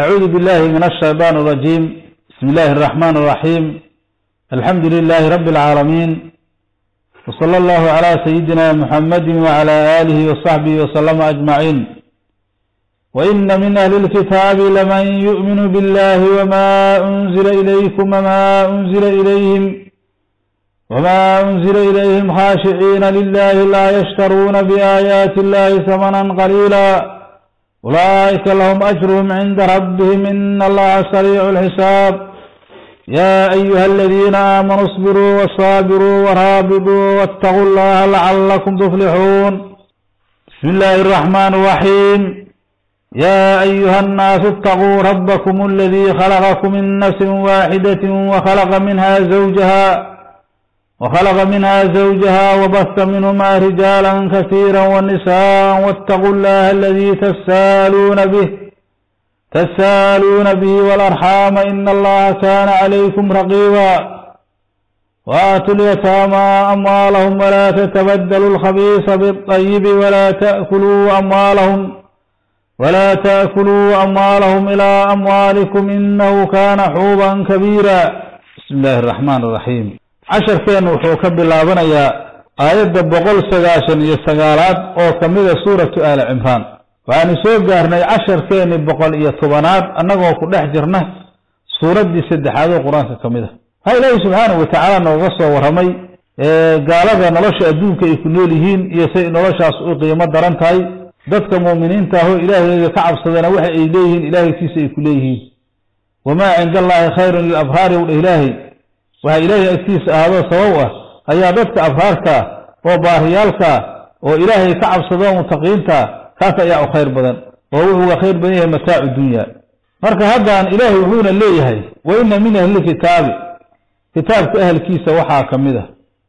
أعوذ بالله من الشيطان الرجيم بسم الله الرحمن الرحيم الحمد لله رب العالمين وصلى الله على سيدنا محمد وعلى آله وصحبه وسلم أجمعين وإن من أهل الكتاب لمن يؤمن بالله وما أنزل إليكم وما أنزل إليهم وما أنزل إليهم خاشعين لله لا يشترون بآيات الله ثمنا قليلا أولئك لهم أجرهم عند ربهم إن الله سريع الحساب يا أيها الذين آمنوا اصبروا وصابروا ورابطوا واتقوا الله لعلكم تفلحون بسم الله الرحمن الرحيم يا أيها الناس اتقوا ربكم الذي خلقكم من نفس واحدة وخلق منها زوجها وخلق منها زوجها وبث منهما رجالا كثيرا ونساء واتقوا الله الذي تسالون به تسالون به والأرحام إن الله كان عليكم رقيبا وآتوا اليتامى أموالهم ولا تتبدلوا الخبيث بالطيب ولا تأكلوا أموالهم ولا تأكلوا أموالهم إلى أموالكم إنه كان حوبا كبيرا بسم الله الرحمن الرحيم casharkeennu wuxuu ka bilaabanayaa aayadda boqol sagaashan iyo sagaalaad oo ka mida suuratu aali cimraan waxaanu soo gaarnay casharkeenni boqol iyo tobanaad annagoo ku dhex jirna suuraddii saddexaad oo qur-aanka ka mid a waxaa ilaahi subxaanahu watacaala nooga soo warramay gaalada nolosha adduunka ay ku nool yihiin iyo say noloshaas u qiimo daran tahay dadka muuminiinta ahoo ilaahayga ka cabsadana waxa ay leeyihiin ilaahaykiisa ay ku leeyihiin wamaa cinda allaahi khayrun lilabraari wdha ilaahay waxaa ilaahay agtiisa ahaadoo sabab ah ayaa dadka abraarka oo baariyaalka oo ilaahay ka cabsado mutaqiinta kaas ayaa u khayr badan oo wuxuuga khayr badan yahay mataacu dunya marka haddaan ilaahay wuxuuna leeyahay wa ina min ahlilkitaabi kitaabka ahalkiisa waxaa ka mid ah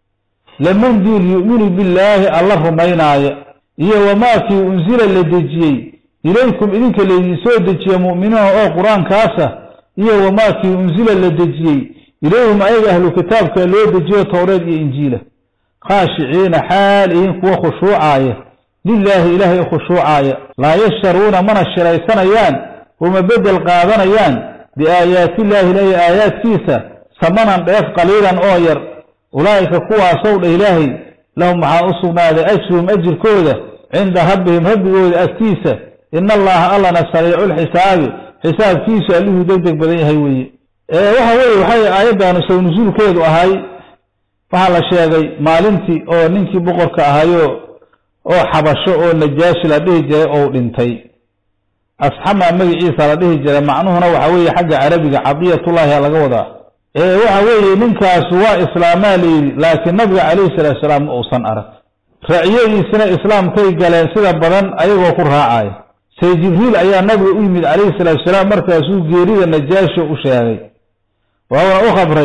laman duul yu'minu billaahi alla rumaynaaya iyo wamaakii unsila la dejiyey ilaykum idinka laydin soo dejiye mu'miniina oo qur-aankaasa iyo wamaakii unsila la dejiyey ilayhim ayaga ahlu kitaabka loo dejiyo towreed iyo injiila khaashiciina xaal ihin kuwa khushuucaaya lilaahi ilaahay u khushuucaaya laa yashtaruuna mana shiraysanayaan uma bedel qaadanayaan biaayaatillaahi ilaahi aayaadkiisa samanan dheef qaliilan oo yar ulaa'ika kuwaasow dha ilaahay lahum waxaa u sugnaaday ajruhum ajirkooda cinda rabbihim rabbigooda agtiisa ina allaha allana sariiculxisaabi xisaabkiisu allihuu deg deg badan yahay weeye waxa weeye waxay aayaddaanu saw nusuulkeedu ahay waxaa la sheegay maalintii oo ninkii boqorka ahayo oo xabasho oo najaashi la dhihi jiray ou dhintay asxama magaciisa la dhihi jiray macnuhuna waxa weeye xagga carabiga cadiyatullaahi laga wadaa waxa weeye ninkaasu waa islaamaa layidhi laakiin nabiga calayhi salaatu salaam ma uusan arag raaciyadiisina islaamkay galeen sida badan ayagoo ku raacaya say jibriil ayaa nabiga u yimid calayhi salaatu salaam markaasuu geerida najaasho u sheegay waana u khabray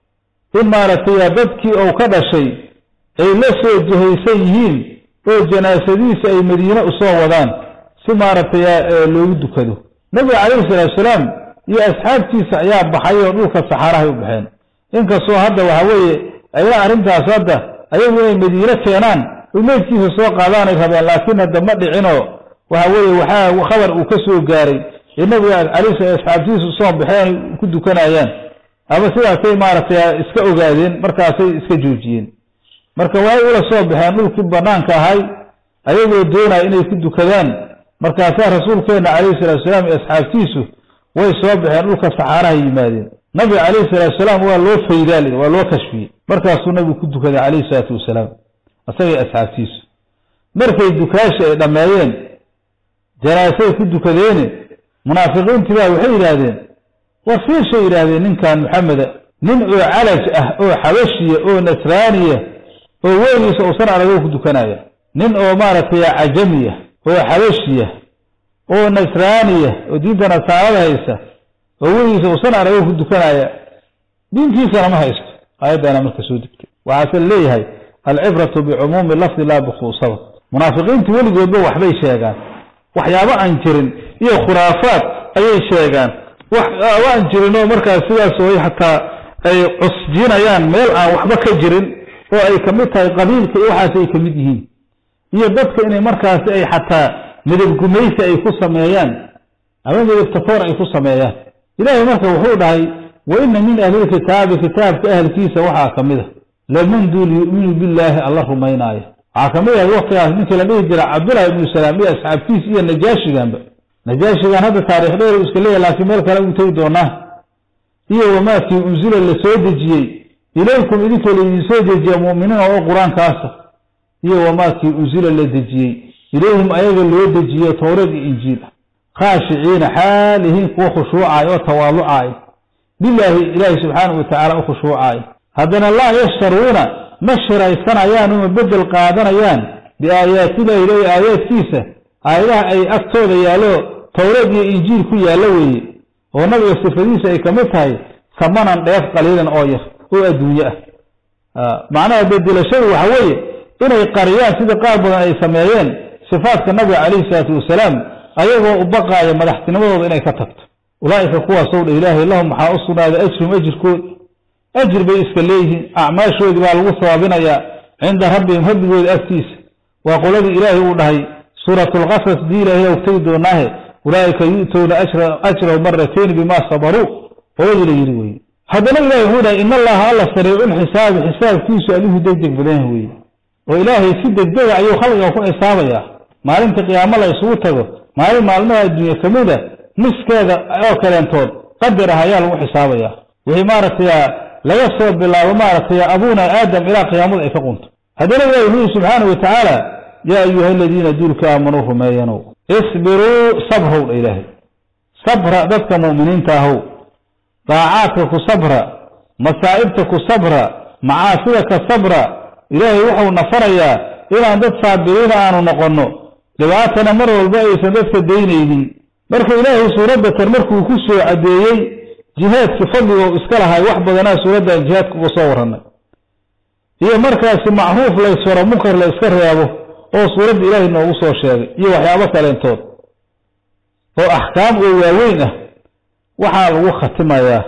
in maaragtay dadkii uu ka dhashay ay la soo jahaysan yihiin oo janaasadiisa ay madiine usoo wadaan si maaragtay loogu dukado nabiga calayhi salaatu salaam iyo asxaabtiisa ayaa baxay oo dhulka saxaarahay u baxeen inkastoo hadda waxa weeye ayna arrintaas hadda ayagu inay madiine keenaan oy meydkiisa soo qaadaanay rabeen laakiin hadda ma dhicinoo waxa weeye waxaa khabar uu ka soo gaaray ee nabiga calayhi asxaabtiisa usoo baxeen ku dukanayaan ama sidaasay maaragtay iska ogaadeen markaasay iska joojiyeen marka waay ula soo baxeen dhulkii banaanka ahay ayagoo doonaya inay ku dukadaan markaasaa rasuulkeenna calayhi salatu salaam iyo asxaabtiisu way soo baxeen dhulka saxaarahay yimaadeen nabiga calayhi salatu salaam waa loo faydaal waa loo kashfiyey markaasuu nabigu ku dukaday calayhi salaatu wasalaam isagay asxaabtiisu markay dukaashi ay dhammeeyeen janaasay ku dukadeene munaafiqiintii baa waxay yidhaahdeen war fiishay yidhaahdeen ninkan maxameda nin oo calaj ah oo xabashiya oo nasraaniya oo weligiisa uusan aragoo ku dukanaya nin oo maaragtay cajamiya oo xabashiya oo nasraaniya oo diinta nasaarada haysta oo weligiisa uusan aragoo ku dukanaya diintiisana ma haysto aayaddaana marka soo degtay waxaase leeyahay alcibratu bicumuumi lafdi laa bikhuusaba munaafiqiintu weligoodba waxbay sheegaan waxyaabo aan jirin iyo khuraafaad ayay sheegaan waxyaabo aan jirin oo markaas sidaas way xataa ay cusjinayaan meel aan waxba ka jirin oo ay ka mid tahay qabiilka iyo waxaas ay ka mid yihiin iyo dadka inay markaasi ay xataa midab gumaysi ay ku sameeyaan ama midabtafoor ay ku sameeyaan ilaahay marka wuxuu dhahay wa ina min ahlilkitaabi kitaabka ahalkiisa waxaa ka mid a laman duul yu'minu billaahi alla rumaynaaya waxaa ka mid ah waktigaas ninkii la dhihi jira cabdullahi ibnu salaam iyo asxaabtiis iyo najaashiganba najaashigan hadda taarikh dheer u iska leeyahy laakiin meel kale ugu tegi doonaa iyo wamaakii unsila la soo dejiyey ilaykum idinka laydin soo dejiya mu'miniina oo qur-aankaasa iyo wamaakii unsila la dejiyey ilayhim ayaga loo dejiyo towreed iyo injiil ah khaashiciina xaalihiin kuwa khushuucaay oo tawaalucaay bilaahi ilaahi subxaanahu watacaala u khushuucaay haddana laa yashtaruuna ma shiraysanayaan uma bedel qaadanayaan biaayaatillahi ilahi aayaadkiisa aayadaha ay agtooda yaallo towreed iyo injiil ku yaallo weeye oo nabiga sifadiisa ay ka mid tahay samanan dheef qaliilan oo yar oo adduunye ah macnaha bedelashadu waxa weeye inay qariyaan sida qaar badan ay sameeyeen sifaadka nabiga calayhi salaatu wasalaam ayagoo u baqaaya madaxtinimadooda inay ka tagto ulaa'ika kuwaasow dha ilaahay lahum waxaa u sugnaaday ajrum ajirkood ajir bay iska leeyihiin acmaashoodii baa lagu sawaabinayaa cinda rabbihim rabbigooda agtiisa waa qoladii ilaahay uu dhahay suuratulqasas dii ilaahay og tegi doonaahe ulaa'ika yu'towna ajrahu maratayn bimaa sabaruu qoladii la yidhi weye haddana ilahay wuxuu dhahay in allaha alla sariiculxisaabi xisaabkiisu alihu degdeg badan weye oo ilaahay si degdega ayuu khalqiga ku xisaabayaa maalinta qiyaamo la isugu tago maalin maalmaha adduunye ka mid a niskeeda oo kaleentood qadar ah ayaa lagu xisaabayaa wixii maaragtay laga soo bilaabo maaragtay abuuna aadam ilaa qiyaamada ay ka qunto haddana ilahi wuxuu yihi subxaanau watacaala yaa ayuha aladiina duulka aamanuu rumeeyanow isbiruu sabrow dha ilaahay sabra dadka mu'miniinta ahow daacaadka ku sabra masaa'ibta ku sabra macaasida ka sabra ilaahay wuxuu nafarayaa inaan dad saabiriina aanu noqonno dhibaatana mar walba aysan dadka daynaynin marka ilaahay suuradda tan markuu ku soo caddeeyey jihaadkii fadligoo iska lahay wax badanaa suuraddan jihaadka uga soo warranay iyo markaasi macruuf laysfaro munkar la yska reebo oo suuradda ilaahay noogu soo sheegay iyo waxyaabo kaleentood oo axkaam oo waaweyn ah waxaa lagu khatimayaa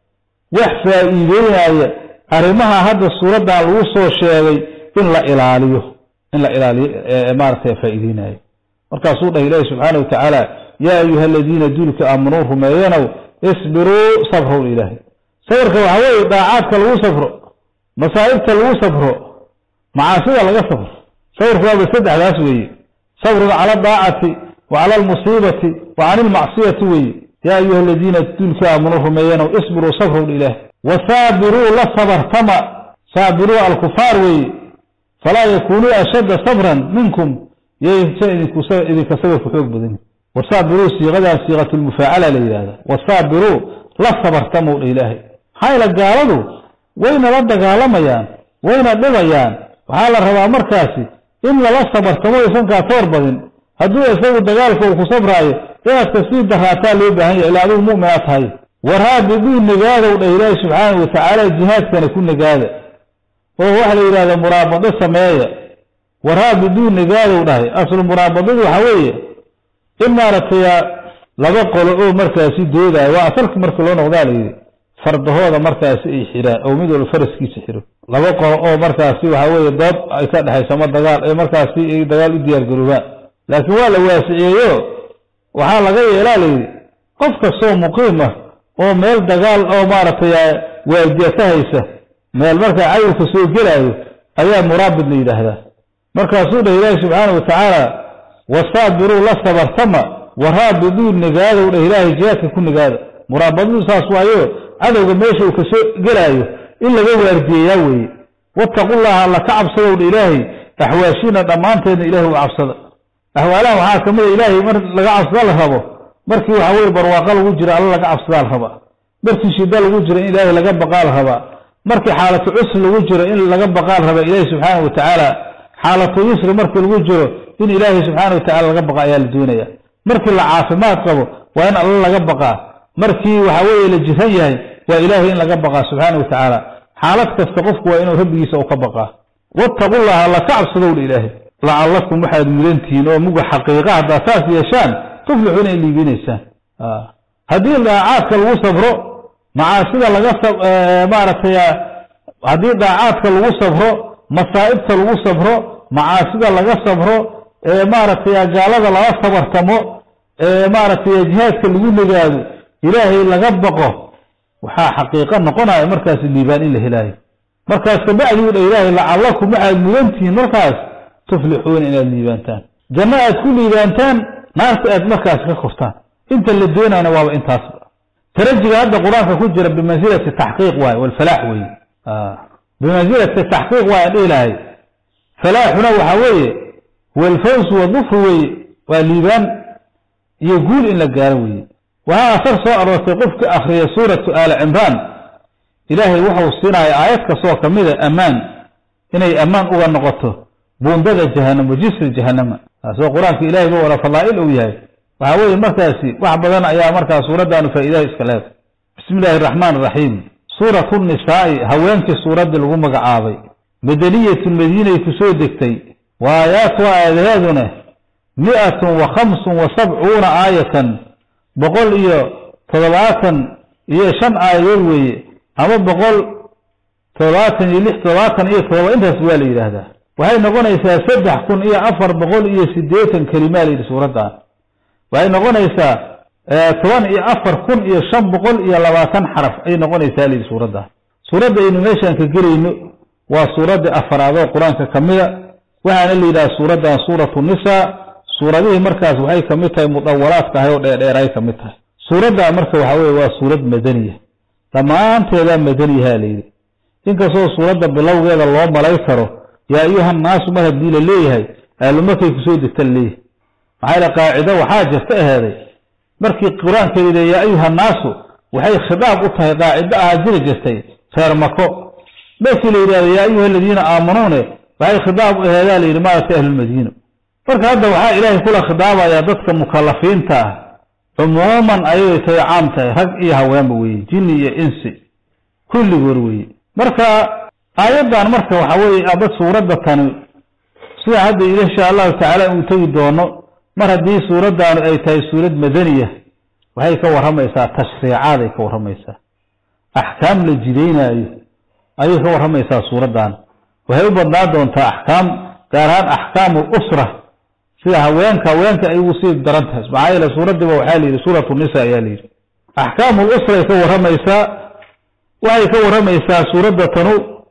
wax faa'iideynaya arrimaha hadda suuraddan lagu soo sheegay in la ilaaliyo in la ilaaliyo maaragtay faa'iideynayo markaasuu dhahay ilaahi subxaana wa tacaala yaa ayuha aladiina duulka aamanuu rumeeyanow isbiruu sabrow ilaahay sabarka waxaa weeye daacaadka lagu safro masaa'ibta lagu safro macaasida laga safro sabarka waaba saddexdaas weeye sabrun cala adaacati wa cala almusiibati wa cani ilmacsiyati weeye yaa ayuha aladiina duulka aamanuu rumeeyanow isbiruu sabrow ilaahay wasaabiruu la sabartama saabiruu alkufaar weeye falaa yakunuu ashadda sabran minkum yaysa idinka sabarku xoog badan wasaabiruu siiqadan siiqatulmufaacala la yidhahda wasaabiruu la sabartamow dha ilaahay maxaa yeele gaaladu wayna la dagaalamayaan wayna dhibayaan waxaa la rabaa markaasi in lala sabartamo aysan kaa toor badin hadduu isagu dagaalka uu ku sabraayo inaad kasii daraataa loo baahan yahay ilaa adigu mu'minaa tahay waraabiduu nagaadow dha ilaahi subxaanau watacaala jihaadkana ku nagaada oo waxa la yidhahda muraabado sameeya waraabiduu nagaadow dhahay aslu muraabadadu waxa weeye in maaragtay laba qolo oo markaasi doodaayo waa asalka marka loo noqdaa layidhi fardahooda markaasi ay xiraan oo mid walba faraskiisa xiro laba qolo oo markaasi waxa weeye dood ay ka dhexayso ama dagaal ee markaasi ay dagaal u diyaar garoobaan laakiin waa la waasiciyeeyo waxaa laga yeelaa layidhi qof kastoo muqiim ah oo meel dagaal oo maaragtay waardiya ka haysa meel markaa cayurka soo gelaayo ayaa muraabid la yidhaahdaa markaasuu dhah ilaahi subxaana wa tacaala wasaabiruu la sabartama waraabiduu nagaadow dhah ilaahay jihaadka ku nagaada muraabadadu saas waayo cadowga meesha uu kasoo gelaayo in laga waardiyeyaa weeye wattaqullaha alla ka cabsadow dha ilaahay axwaashiina dhammaanteedna ilahay u cabsada axwaalaha waxaa ka mid a ilaahay mar laga cabsada la rabo markii waxa weye barwaaqo lagu jiro alla laga cabsadaa la rabaa markii shida lagu jiro in ilaahay laga baqaa la rabaa markii xaalatu cusri lagu jiro in laga baqaa la rabaa ilaahi subxaana wa tacaala xaalatu yusri markii lagu jiro in ilaahay subxaana wa tacala laga baqa ayaa la doonaya markii la caafimaad qabo waa in alla laga baqaa markii waxa weeye la jiran yahay waa ilaahay in laga baqaa subxaana wa tacaala xaalad kasta qofku waa inuu rabbigiisa u ka baqaa wattaqullaha alla ka cabsadowdha ilaahay lacallakum waxaad mudantihiin oo muga xaqiiqa haddaa saas yeeshaan tuflixuuna in liibinaysaan haddii daacaadka lagu sabro macaasida laga maaragtay haddii daacaadka lagu sabro masaa'ibta lagu sabro macaasida laga sabro maaragtay gaalada laga sabartamo maaragtay jihaadka lagu nagaado ilaahay laga baqo waxaa xaqiiqo noqonaya markaas liibaan in la helaayo markaas kabacdi u dha ilaahay lacallakum waxaad mudantihiin markaas tuflixuuna inaad liibaantaan janno aad ku liibaantaan naarta aad markaas ka kortaan inta la doonayna waaba intaasba tarajiga hadda qur-aanka ku jira bimansilati taxqiiq waaye walfalaax weeye bimansilati taxqiiq waayan dhihi lahay falaaxuna waxaa weeye walfawsu wadufru weeye waa liibaan iyo guul in la gaaro weeye waxaa asar soo aroortay qofka akriya suuratu aali cimraan ilaahay wuxuu siinaya aayad kastoo ka mida ammaan inay ammaan uga noqoto buundada jahanamo jisri jahanama taasoo qur-aanka ilahay ba wala fadaa'il uu yahay waxaa weeye markaasi wax badan ayaa markaa suuraddaanu faa'iidaha iska leedahay bismi illaahi araxmaan araxiim suuratu nisaa'i haweenkii suuraddii lagu magacaabay madaniyatun madiinay ku soo degtay wa aayaatuha aayadaheeduna mi'atun wa khamsun wa sabcuuna aayatan boqol iyo toddobaatan iyo shan aayadood weeye ama boqol toddobaatan iyo lix toddobaatan iyo toddoba intaas waa la yidhaahdaa waxay noqonaysaa saddex kun iyo afar boqol iyo siddeetan kelimaa la yidhi suuraddan waxay noqonaysaa toban iyo afar kun iyo shan boqol iyo labaatan xaraf ayay noqonaysaa layidhi suuraddan suuradda aynu meeshaan ka gelayno waa suuradda afaraadoo qur-aanka ka mida waxaana la yidhaha suuraddan suuratu nisaa suuradihii markaas waxay ka mid tahay mudawalaadka ahay oo dheerdheeray ka mid tahay suuraddaa marka waxaa weye waa suurad madaniya dhammaanteedaa madaniyaha la yidhi inkastoo suuradda bilowgeeda loo malay karo yaa ayuhannaasu mar haddii la leeyahay aalumarkay kusoo degta la leeyahay maxaa yale qaacido waxaa jirta aheeday markii qur-aanka yidhi yaa ayuhannaasu waxay khitaab u tahay qaacido ahaa jiri jirtay reer mako markii la yidhahdo yaa ayuha aladiina aamanuune waxay khitaab u aheedaa la yidhi maaragtay ahlulmadiina marka hadda waxaa ilaahay kula khidaabayaa dadka mukalafiinta ah cumuuman ayay tahay caam tahay rag iyo haweenba weeye jinni iyo insi kulligood weeye marka aayaddan marka waxa weeye aba suuradda tani sida hadda insha allahu tacaala uu tegi doono mar haddii suuraddaanu ay tahay suurad madaniya waxay ka warramaysaa tashriicaaday ka warramaysaa axkaam la jidaynaayo ayay ka warramaysaa suuraddan waxay u badnaan doontaa axkaam gaar ahaan axkaamu usra sida haweenka haweenka ay ugu sii daran tahay maxaa yeele suuraddiiba waxaa la yidhi suuratu nisa ayaa la yidhi axkaamu usray ka warramaysaa waxay ka warramaysaa suuradda tanu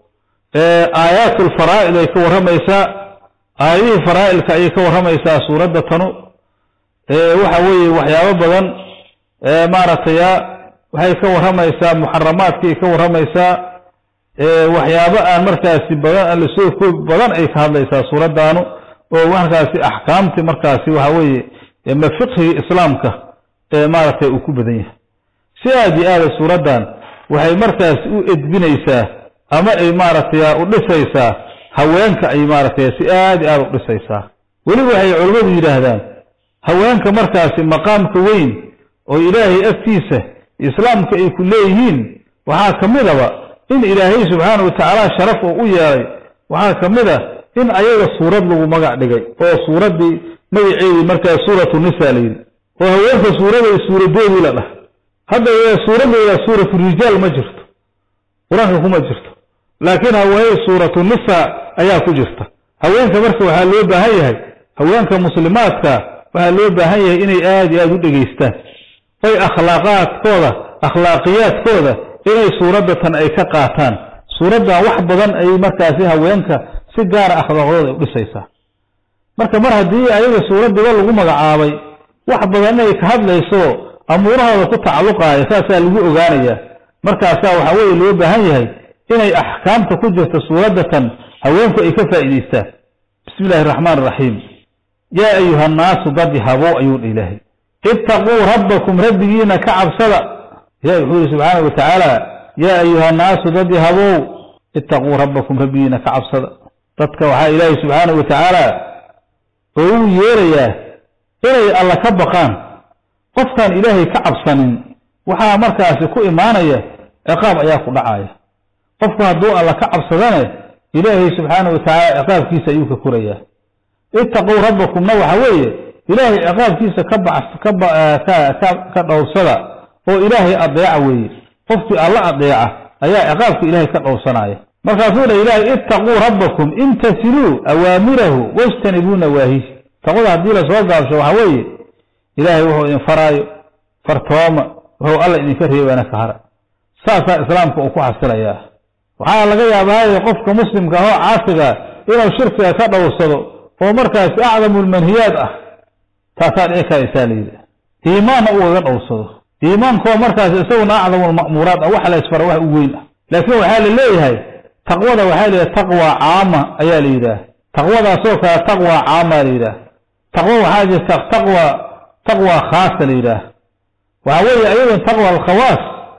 aayaat alfaraa'id ay ka warramaysaa aayadihii faraa'ilka ayay ka warramaysaa suuradda tanu waxa weeye waxyaabo badan maaragtay waxay ka warramaysaa muxaramaadkiay ka warramaysaa waxyaabo aan markaasi badan aan lasoo koobi badan ay ka hadlaysaa suuraddaanu oo markaasi axkaamtii markaasi waxa weeye ma fiqhiga islaamka maaragtay uu ku badan yahay si aad iyo aada suuraddan waxay markaasi u edbinaysaa ama ay maaragtay u dhisaysaa haweenka ay maaragtay si aad iyo aada u dhisaysaa weliba waxay culimmadu yidhaahdaan haweenka markaasi maqaamka weyn oo ilaahay agtiisa islaamka ay ku leeyihiin waxaa ka midaba in ilaahay subxaana wa tacaala sharaf oo u yeelay waxaa ka mid a in ayaga suurad lagu magac dhigay oo suuraddii magaceedii markaa suuratu nisa la yidhi oo haweenka suuraday suuradoodii la dhah hadda suuraddeeda suuratu rijaal ma jirto qur-aanka kuma jirto laakiin haweeney suuratu nisa ayaa ku jirta haweenka marka waxaa loo baahan yahay haweenka muslimaadka waxaa loo baahan yahay inay aad iyo aada u dhegaystaan oy akhlaaqaadkooda akhlaaqiyaadkooda inay suuradda tan ay ka qaataan suuraddan wax badan ay markaasi haweenka si gaara akhlaaqdooda ay u dhisaysaa marka mar haddii ayaga suuraddiba lagu magacaabay wax badan inay ka hadlayso amuurahooda ku tacalluqaaya saasaa lagu ogaanayaa markaasaa waxaa weeye loo baahan yahay inay axkaamta ku jirta suuradda tan haweenku ay ka faa'iidaystaan bismi illahi araxmaan araxiim yaa ayuha annaasu dadi habow ayuu dha ilaahay ittaquu rabbakum rabbigiina ka cabsada ilahi wuxuu yihi subxaana wa tacaala yaa ayuha annaasu dadi habow ittaquu rabbakum rabbigiina ka cabsada dadka waxaa ilaahay subxaana wa tacaala oo uu yeerayaa inay alla ka baqaan qofkaan ilaahay ka cabsanin waxaa markaasi ku imaanaya ciqaab ayaa ku dhacaya qofku hadduu alla ka cabsadane ilaahay subxaana wa tacaala ciqaabkiisa ayuu ka korayaa ittaquu rabbakumna waxa weeye ilaahay ciqaabkiisa ka ka dhowrsada oo ilaahay adeeca weeye qofkii alla adeeca ayaa ciqaabka ilaahay ka dhowrsanaya markaasuu dha ilaahay ittaquu rabbakum imtasiluu awaamirahu wajtanibuu nawaahihi taqwada haddii lasoo gaabsho waxa weeye ilaahay wuxuu idin faraayo fartooma wuxuu alla idinka reebaana ka hara saasaa islaamka uu ku xasilayaa waxaa laga yaabaaye qofka muslimka ahoo caasiga inuu shirkiga ka dhowrsado oo markaasi acdamu lmanhiyaad ah taasaa dhici karaysaa layidhi iimaanna ugaga dhowrsado iimaankoo markaasi isaguna acdamu lma'muuraat ah waxa la isfara wax u weyn ah laakiin waxaa la leeyahay taqwada waxaa la yidhaha taqwa caama ayaa la yidhaah taqwadaasoo kale taqwa caama la yidhaah taqwo waxaa jirta taqwa taqwa khaasa la yidhaah waxaa weeye ayadan taqwa alkhawaas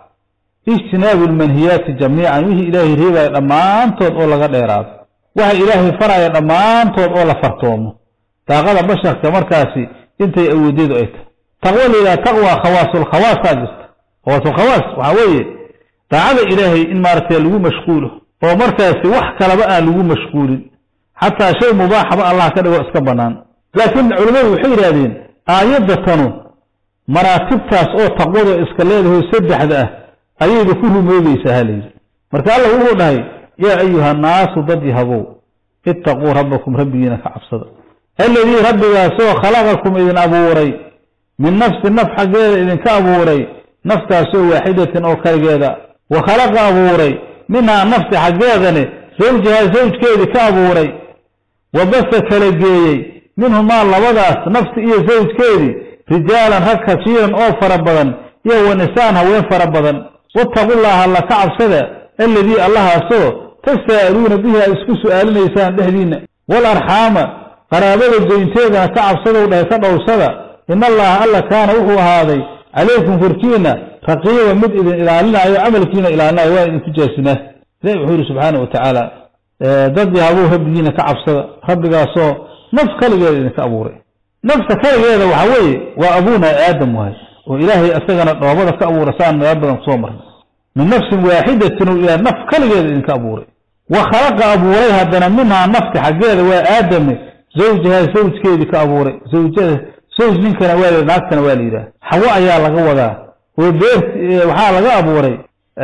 ijtinaabu lmanhiyaati jamiican wixii ilaahay reebaya dhammaantood oo laga dheeraado waxa ilaahay faraya dhammaantood oo la fartoomo daaqada basharka markaasi intay awoodeedu ay tahay taqwo la yidhaha taqwa khawaasulkhawaasaa jirta khawaasulkhawaas waxaa weeye daacada ilaahay in maaragtay lagu mashquulo oo markaasi wax kalaba aan lagu mashquulin xataa shay mubaaxaba allah ka dhigo iska bannaan laakiin culimmadu waxay yidhahdeen aayadda tanu maraatibtaas oo taqwada iska leedaho saddexda ah ayayba ku rumoobaysaa ha layidhi marka allah wuxuu dhahay yaa ayuha annaasu dad yahabow ittaquu rabbakum rabbigiina ka cabsada alladii rabbigaasoo khalaqakum idin abuuray min nafsi naf xaggeeda idinka abuuray naftaasoo waaxidatin oo kaligeeda wa khalaqa abuuray minhaa nafsi xaggeedane zawjahaa zawjkeedii ka abuuray wa basa kala geeyey minhumaa labadaas nafsi iyo zawjkeedii rijaalan rag kasiiran oo fara badan iyo wa nisaan haween fara badan wattaqullaaha alla ka cabsada alladii allahaasoo tasaa'aluuna bihi aad isku su'aalinaysaan dhexdiinna wal arxaama qaraabada goynteedana ka cabsadow dhahay ka dhowrsada ina allaha alla kaana wuxuu ahaaday calaykum korkiina raqiiba mid idin ilaalinaayo camalkiina ilaalinayo waa idinku jaasimaa ilahi wuxuu yidhi subxaana wa tacaala dad yahabuu rabbigiina ka cabsada rabbigaasoo naf kaligeeda idinka abuuray nafta kaligeeda waxa weeye waa abuuna aadam wahay oo ilaahay isagana dhoobada ka abuura saan meelo badan kusoo marnay min nafsin waaxidatin oo ilaah naf kaligeeda idinka abuuray wa khalaqa abuuray haddana minhaa nafti xaggeeda waa aadame zawjahaa zawjkeedii ka abuuray zawjada zawj ninkana waa la naagtana waa la yidhaah xawo ayaa laga wadaa oo beer waxaa laga abuuray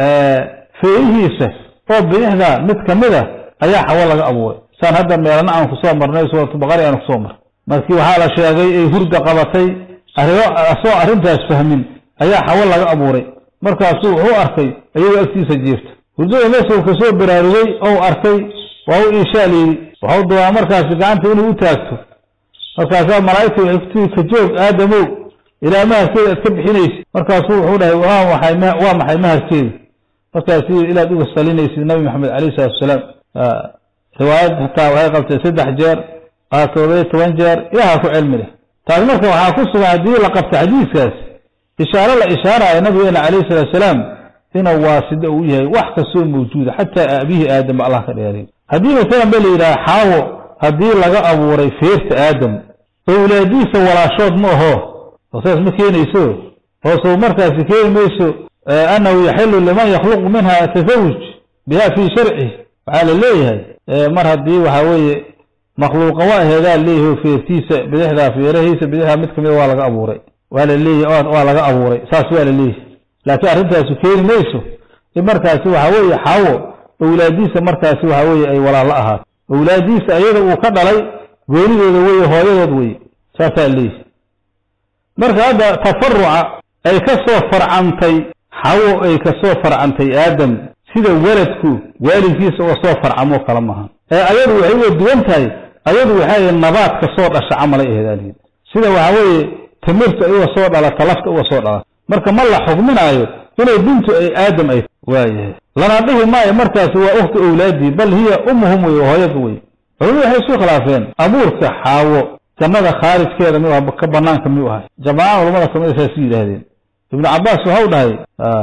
feerihiisa oo bidixda mid ka mid a ayaa xawo laga abuuray saan hadda meelana aan kusoo marnay suuratu baqari aan kusoo marnay markii waxaa la sheegay ay hurda qabatay arrimo asoo arrintaas fahmin ayaa xawo laga abuuray markaasuu wuxuu arkay iyagoo agtiisa jiirta hurdada meesuu kasoo baraarugay ou arkay waa u iishaal yidhi waxau doonaa markaasi gacanta inuu u taagto markaasaa malaa'igta waxay ku tii ka joog aadamow ilaa maharkeeda aad ka bixinaysid markaasuu wuxuu dhahay waa maxay waa maxay maharkeeda markaasi ilaad uga salinaysid nabi maxamed calayhi salatu wasalaam riwaayad hataa waxay qabtay saddex jeer qaarkoodaya toban jeer ilaha ku cilmi leh taas marka waxaa ku sugan haddii la qabta xadiiskaas ishaaro la ishaaraayo nabigeena calayhi salatu salaam inuu waasida uu yahay wax kastoo mawjuuda xataa aabihii aadam allah ka dheeray haddii masalan ba la yidhaha xaawo haddii laga abuuray feerta aadam owlaadiisa walaashood ma aho oo saas ma keenayso hoosuu markaasi keeni mayso annahu yaxilu liman yakhluqu minha tasawuj biha fii sharci waxaa la leeyahay mar haddii waxa weeye makhluuqa waa aheedaa leeyahay feertiisa bidixdaa feerahiisa bidixdaa mid kamida waa laga abuuray waa la leeyahy waa laga abuuray saas waa la leeyahay laakiin arrintaasu keeni mayso in markaasi waxa weeye xaawo owlaadiisa markaasi waxa weeye ay walaalla ahaato owlaadiisa ayada uu ka dhalay goonidooda weye hooyadood weye saasaa leeyahay marka hadda tafaruca ay ka soo farcantay xawo ay ka soo farcantay aadam sida weladku waalidkiisa oo soo farcamoo kala maaha ee ayadu waxay uga duwan tahay ayadu waxay nabaad ka soo dhasha camalay aheedaaliyid sida waxa weeye timirta uga soo dhalata lafta uga soo dhalata marka ma la xugminaayo inay bintu ay aadam ay waayahay lana dhihi maayo markaasi waa ukhti owlaadii bal hiya ummuhum wey hooyada wey culimadu waxay isu khilaafeen abuurka xaawo jannada khaarijkeeda mi ka banaanka miyuu ahay jamaaca culamada kamida saas yidhaahdeen ibnu cabaas waxau dhahay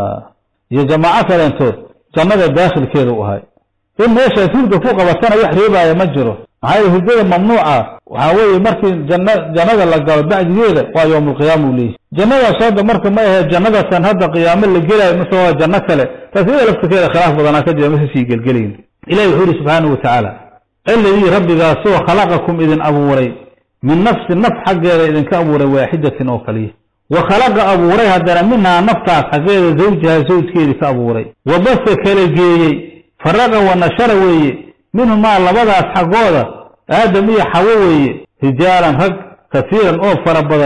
iyo jamaaco kaleentood jannada daakhilkeeda u ahay in meeshaas hurda ku qabatana wax reebaaya ma jiro maxaa yele hurdada mamnuuca waxaa weeye markii janna jannada la galo bacdigeeda waa yowmulqiyaama u leeyahy jannadaas hadda marka ma ahee jannadatan hadda qiyaamo la gelaayo mase waa janno kale taas iyada laftirkeeda khilaaf badanaa ka jira mase sii gelgelayn ilahi wuxuu yihi subxaanahu watacaala alladii rabbigaasoo khalaqakum idin abuuray min nafsi naf xaggeeda idinka abuuray waaxidatin oo kaliya wa khalaqa abuuray haddana minhaa naftaas xaggeeda zawjaha zawjkeedii ka abuuray wa basa kala geeyey faraqa wa nashara weeye minhumaa labadaas xaggooda aadam iyo xawo weeye rijaalan rag kasiiran oo fara badan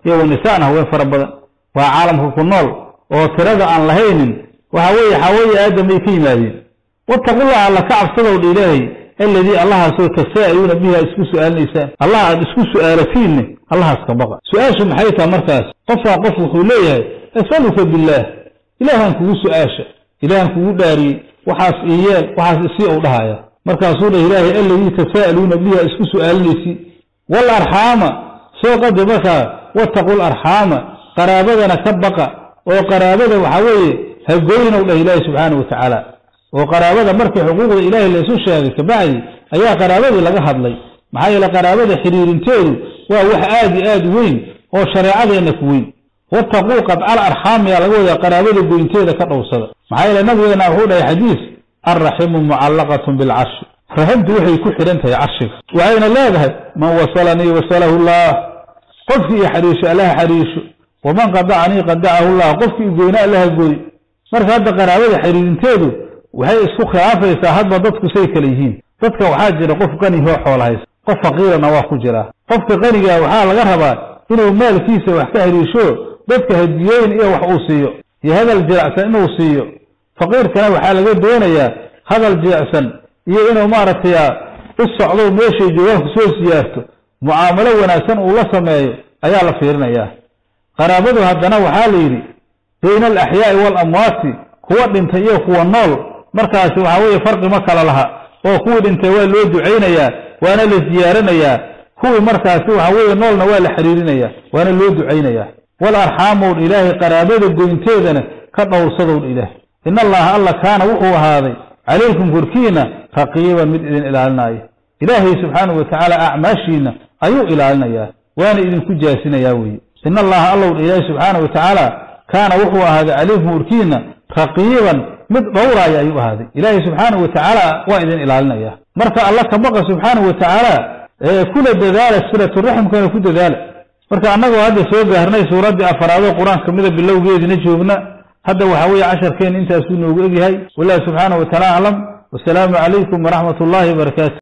iyo wanisaan haween fara badan waa caalamka ku nool oo tirada aan lahaynin waxa weeye xawaya aadam ay ka yimaadeen wattaqullaha alla ka cabsadow dha ilaahay alladii allahaasoo tasaa'aluuna bihi aad isku su'aalinaysaan allah aad isku su'aalatiinne allahaas ka baqa su-aashu maxay taha markaas qofkaa qof wuxuu leeyahay asaluka billaah ilaahan kugu su-aasha ilaahan kugu dhaariyey waxaas iyeel waxaas isii ou dhahaya markaasuu dhah ilaahay alladii tasaa'aluuna bihi aad isku su'aalinaysi wal arxaama soo qada markaa wattaqul arxaama qaraabadana ka baqa oo qaraabada waxaa weeye hagoynow dhah ilaahi subxaanau watacaala oo qaraabada markii xuquuqda ilaahay laysu sheegay kabacdi ayaa qaraabadii laga hadlay maxaa yeele qaraabada xiriirinteedu waa wax aad iyo aad weyn oo shareecadeenna ku weyn wattaquu qadcal arxaamiyaa laga wadaa qaraabada goynteeda ka dhowrsada maxaa yeele nabigeena wuxuu dhahay xadiis alraximu mucallaqatun bilcarshi raximtu waxay ku xidhan tahay carshiga waxayna leedahay man wasalanii wasalahu llah qofkii i xariisho allaha xariisho waman qadacanii qadacahu llah qofkii igoyna allaha gooy marka hadda qaraabada xiriirinteedu waxay isku khilaafaysaa hadba dadku say kale yihiin dadka waxaa jira qof qanihoo xoola haysa qof faqiirana waa ku jiraa qofka qanigaa waxaa laga rabaa inuu maalkiisa wax ka hariisho dadka hadiyooyin iyo wax uu siiyo iyo hadal jirecsan inuu siiyo faqiirkana waxaa laga doonayaa hadal jirecsan iyo inuu maaragtay u socdo meeshay joogaanku soo siyaarto mucaamalo wanaagsan uu la sameeyo ayaa la fiirinayaa qaraabadu haddana waxaa la yidhi bayna alaxyaa'i waalamwaati kuwa dhintay iyo kuwa nool markaasi waxaa weeye farqi ma kala laha oo kuwii dhintay waa loo ducaynayaa waana la siyaaranayaa kuwii markaasi waxa weeye noolna waa la xiriirinayaa waana loo ducaynayaa wal arxaamown ilaahay qaraabada goynteedana ka dhowrsadown ilaahay in allaha alla kaana wuxuu ahaaday calaykum korkiina raqiiban mid idin ilaalinaayo ilaahay subxaanahu watacaala acmaashiina ayuu ilaalinayaa waana idinku jaasinayaa weeye in allaha allow ilaahay subxaanahu watacaala kaana wuxuu ahaaday calaykum korkiina raqiiban mid dhowraaya ayuu ahaaday ilaahay subxaanahu watacaala waa idin ilaalinaya marka alla ka baqa subxaanahu watacaala kula dadaala silaturaximkana ku dadaala marka annagoo hadda soo gaarnay suuraddii afaraadoo qur-aanka kamida bilowgeedina joogna hadda waxaa weeye casharkeena intaasuu noogu egyahay wallahi subxaanahu wataala aclam wasalaamu calaykum waraxmat ullahi wabarakaatu